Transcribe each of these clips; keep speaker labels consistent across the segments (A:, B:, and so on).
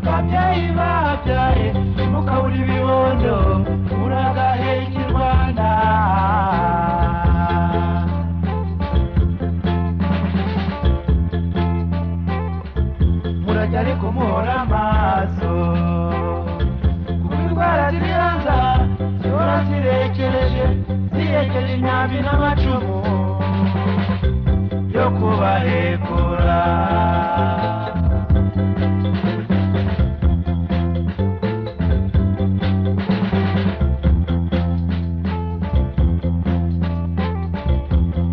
A: babyeyi babyaye mukabura ibibondo muragaheka i rwanda murajya ariko muhora amaso kuko indwara ziri hanze zihora zirekereje zihekeje imyambi n'amacumu yo kubahekura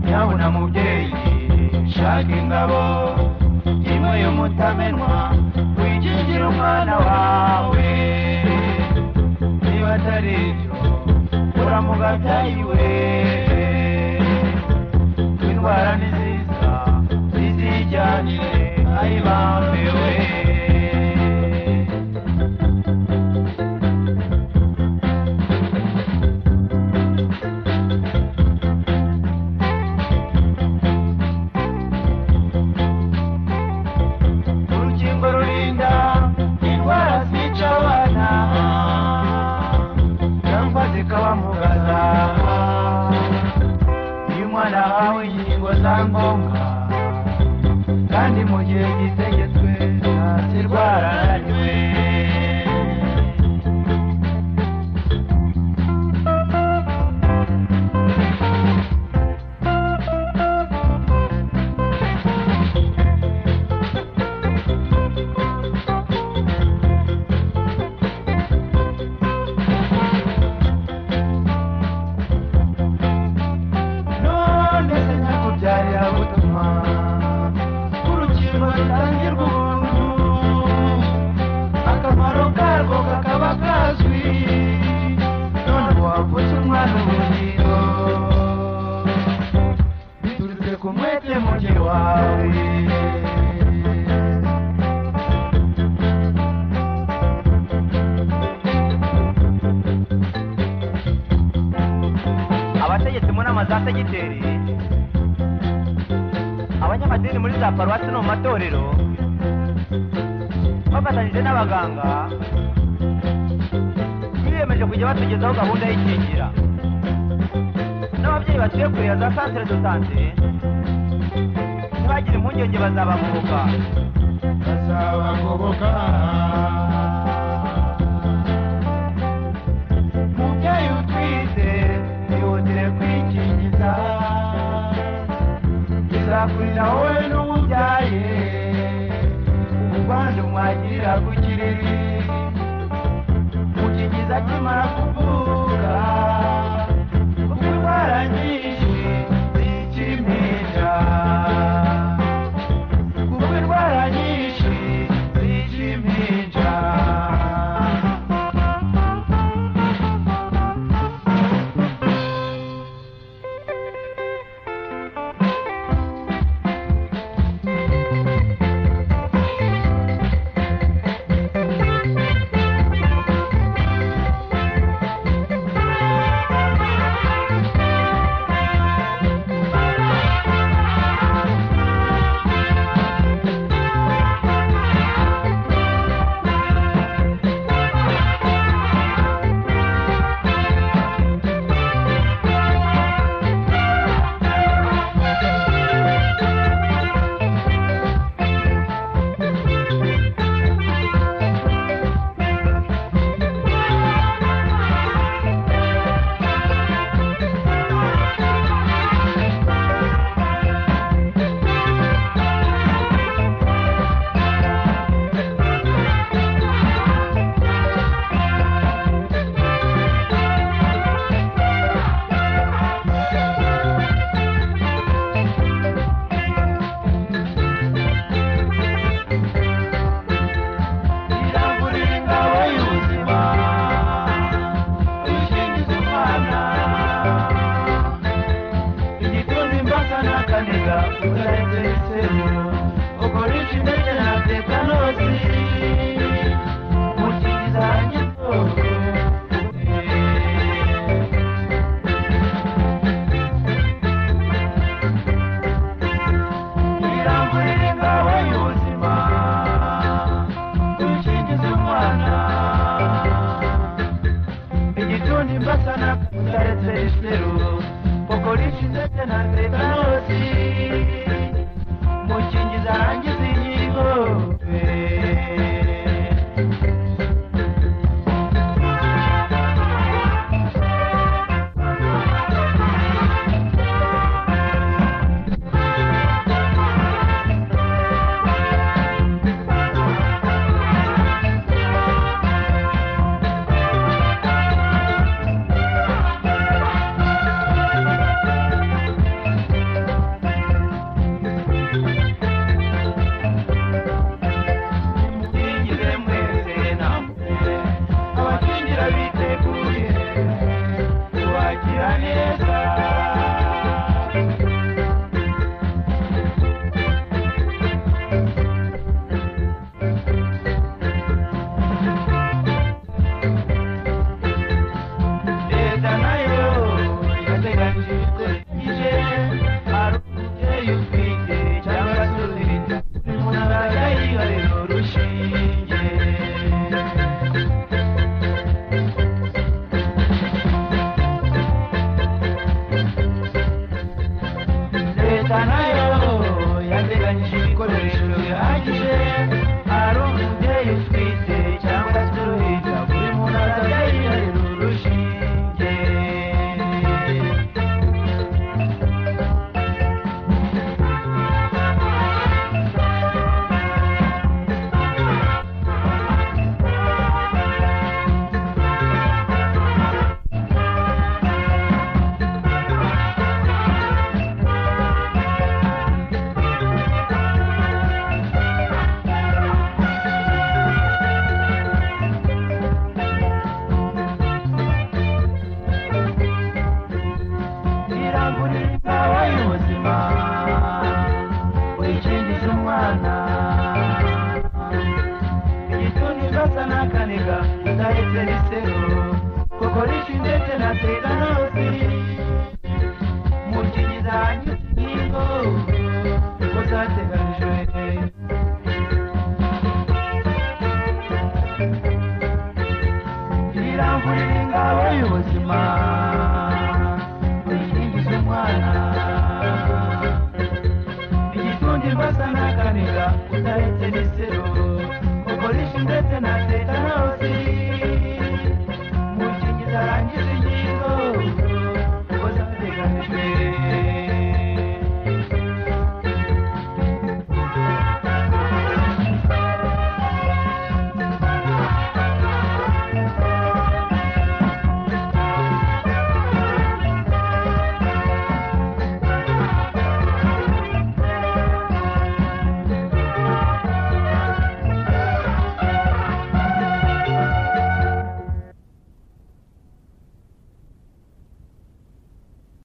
A: nyabuna mubyeyi shaka ingabo imwe y'umutamenwa wikingira umwana wawe niba atari ibyo uramugabyayiwe indwara ni nziza zizijyanire ayibambewe urukingo rurinda indwara zica abana cyangwa zikabamugaza iyo umwana ahawe inkingo za ngombwa kandi mu gihe gitegetswe ntazirwara ananiwe none se nyakubyarira gutuma urukingo rutangirwa ubuntu akamaro karwo kakaba kazwi none wavutse umwana ubugingo biturutse ku mwete mugi wawe
B: abategetsi mu nama za segiteri abanyamadini muri za paruwasi no mu matorero bafatanyije n'abaganga biyemeje kujya batugezaho gahunda y'ikingira n'ababyeyi batuye kure ya za santire do sante ntibagire impungenge bazabagoboka
A: bazabagoboka mubyeyi utwite ihutire kwikingiza izakurira wowe n'ububyaye ubwandu mwagirira ku kiriri gukingiza kimara kuvuka kuko indwara nyinshi z'ikimpinja kuko indwara nyinshi zica impinja tutaretse isero kuko rishize na tetanasi mukingiza rangiza inyigo mukingize mwese namwe abakingira biteguye kubakira neza leta nayo yateganyijwe ije hari umubyeyi utwite cyangwa se uziritse umuntu azajya yiharira urushinge leta nayo yateganyije ibikoresho bihagije hari umubyeyi utwite cyangwa se uruhinja buri muntu azajya yiharira urushinge irangura ikawa y'ubuzima wikingiza umwana igituntu gasa n'akaniga udahetse risero kuko rishindetse na teganosi mukingiza hanyuma inkingo uko zateganijwe irangurira ingabo y'ubuzima wikingiza umwana igitundi mbasa n'akanira utaretse n'isero ukora ishi ndetse na te